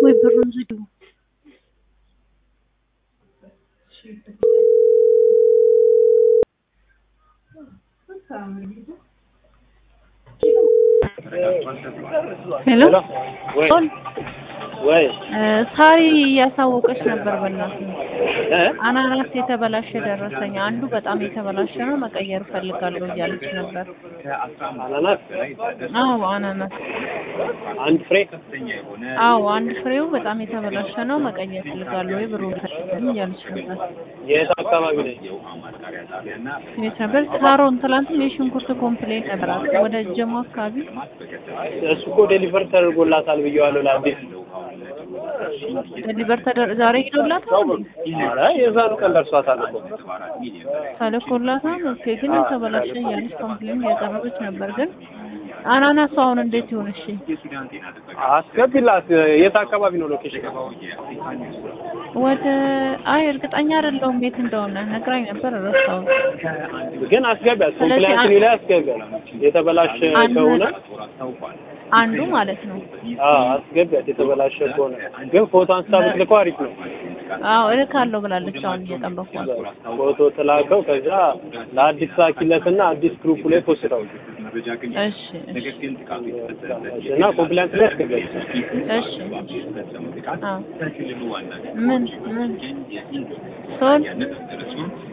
ወይ ብሩን ዝጊው። ሄሎ ወይ ሶል ወይ እ ሳሪ እያሳወቀች ነበር። በእናትህ እ አናናስ የተበላሸ ደረሰኝ፣ አንዱ በጣም የተበላሸ ነው መቀየር እፈልጋለሁ እያለች ነበር። አናናስ አዎ አናናስ፣ አንድ ፍሬ አዎ አንድ ፍሬው በጣም የተበላሸ ነው መቀየር እፈልጋለሁ ወይ ብሩ ፈልግልኝ እያለች ነበር። የት አካባቢ ነኝ? የት ነበር? ሳሮን ትላንትም የሽንኩርት ኮምፕሌን ነበራት ወደ ጀሞ አካባቢ እሱ እኮ ዴሊቨር ተደርጎላታል ብየዋለሁ ለአዲስ ዲሊቨር ተደር ዛሬ ሄዶላታል ኧረ የዛኑ ቀን ደርሷታል እኮ ተልኮላታል። ኦኬ ግን የተበላሸ እያለች ኮምፕሌን እያቀረበች ነበር። ግን አናናሱ አሁን እንዴት ይሆን? እሺ አስገቢላት። የት አካባቢ ነው ሎኬሽን? ወደ አይ እርግጠኛ አይደለሁም የት እንደሆነ ነግራኝ ነበር ረሳሁት። ግን አስገቢያት። ስለዚህ ኮምፕላያንስ ላይ አስገቢያት። የተበላሸ አንድ- ከሆነ አንዱ ማለት ነው። አዎ አስገቢያት። የተበላሸ ከሆነ ግን ፎቶ አንስታ ብትልከው አሪፍ ነው። አዎ እልካለሁ ብላለች። አሁን እየጠበኳት ፎቶ ትላከው። ከዛ ለአዲስ ላኪለትና አዲስ ግሩፕ ላይ ፖስተው እሺ እሺ እና ኮምፕላያንስ ላይ አስገቢያት። እሺ አዎ ምን ምን ሶል